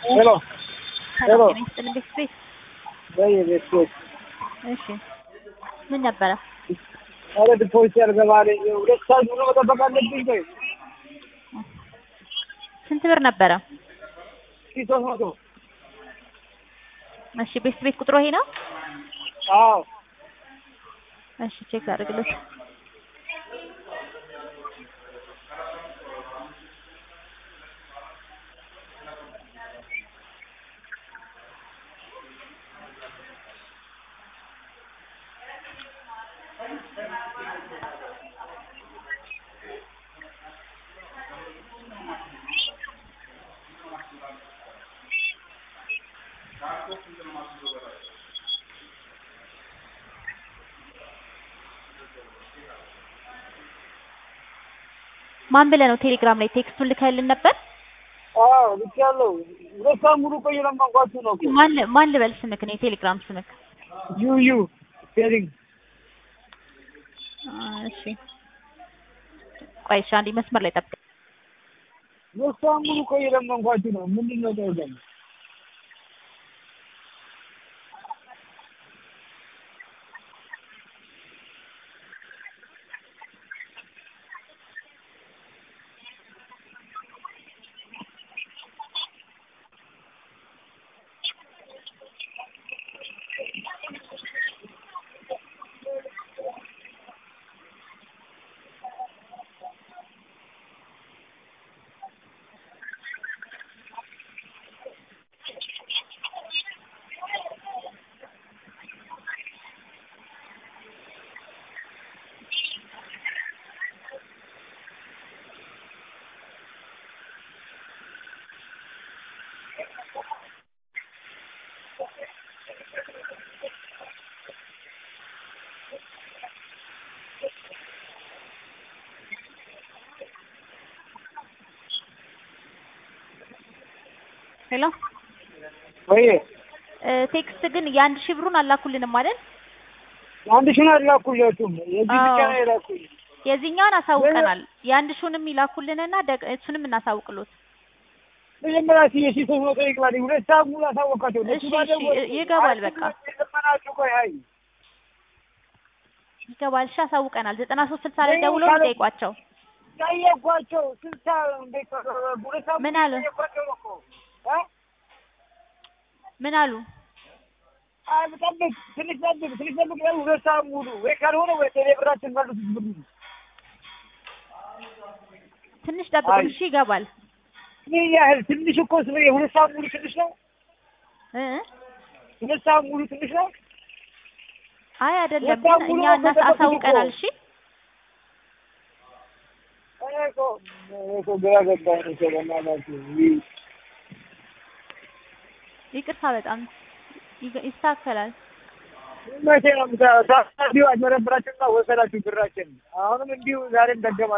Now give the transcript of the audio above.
ሄሎ ሄሎ ሰላም ጤና ይስጥልኝ ቤት ወይ ቤት ቤት እሺ ምን ነበረ? ኧረ ዲፖዚት ያልገባልኝ ሁለት ሰዓት ሙሉ መጠበቅ አለብኝ። ቆይ ስንት ብር ነበረ? ሺህ ሦስት መቶ እሺ ቤት ቤት ቁጥሩ ይሄ ነው? አዎ እሺ ቼክ አድርግልኝ። ማን ብለህ ነው ቴሌግራም ላይ ቴክስቱን ልከህልን ነበር? አዎ ልኬያለሁ። ሁለት ሰዓት ሙሉ ቆይ ለማንኳችሁ ነው እኮ ማን ማን ልበል ስምክ ነው የቴሌግራም ስምክ? ዩ ዩ ቴሪንግ አ፣ እሺ ቆይ እሺ አንዴ መስመር ላይ ጠብቅ። ሁለት ሰዓት ሙሉ ቆይ ለማንኳችሁ ነው። ምንድን ነው ቆይ ደግሞ ሄሎ ወይ እ፣ ቴክስት ግን የአንድ ሺህ ብሩን አላኩልንም አይደል? አንድ ሺህ ነው ያላኩላችሁም የዚህ ብቻ ነው የላኩኝ። የዚህኛውን አሳውቀናል። የአንድ ሺውንም ይላኩልንና ደግ- እሱንም እናሳውቅሎት። መጀመሪያ ሲ የሺህ ሦስት መቶ ይግባልኝ። ሁለት ሰዓት ሙሉ አሳወቃቸው። እሺ፣ እሺ፣ ይገባል በቃ። ለመናችሁ ቆይ አይ ይገባል። እሺ አሳውቀናል። ዘጠና ሶስት ስልሳ ላይ ወይ ደውሎ ካለ- ጠይቋቸው። ጠየኳቸው። ስልሳ እንዴት ሁለት ሰዓት ምን ሙሉ አሉ? ጠየኳቸው እኮ እ ምን አሉ? አይ ጠብቅ፣ ትንሽ ጠብቅ፣ ትንሽ ጠብቅ ያሉ ሁለት ሰዓት ሙሉ ወይ ካልሆነ ወይ ቴሌብራችን መልስ ብሉ ትንሽ ጠብቁን። አይ። እሺ ይገባል። ምን ያህል ትንሽ እኮ ስለ የሁለት ሰዓት ሙሉ ትንሽ ነው። እ? ሁለት ሰዓት ሙሉ ትንሽ ነው። አይ አይደለም፣ በጣም ግን ሙሉ እኛ ነው እናስ ተጠብቁት አሳውቀናል። እኮ። እሺ እኔ እኮ እኔ እኮ ግራ ገባኝ እኮ በእናታችሁ ይህ ይቅርታ፣ በጣም ይገ- ይስተካከላል። መቼ ነው ምታ- ታዲያ አጭበረበራችሁና ወሰዳችሁ ብራችን። አሁንም እንዲሁ ዛሬም ደገማ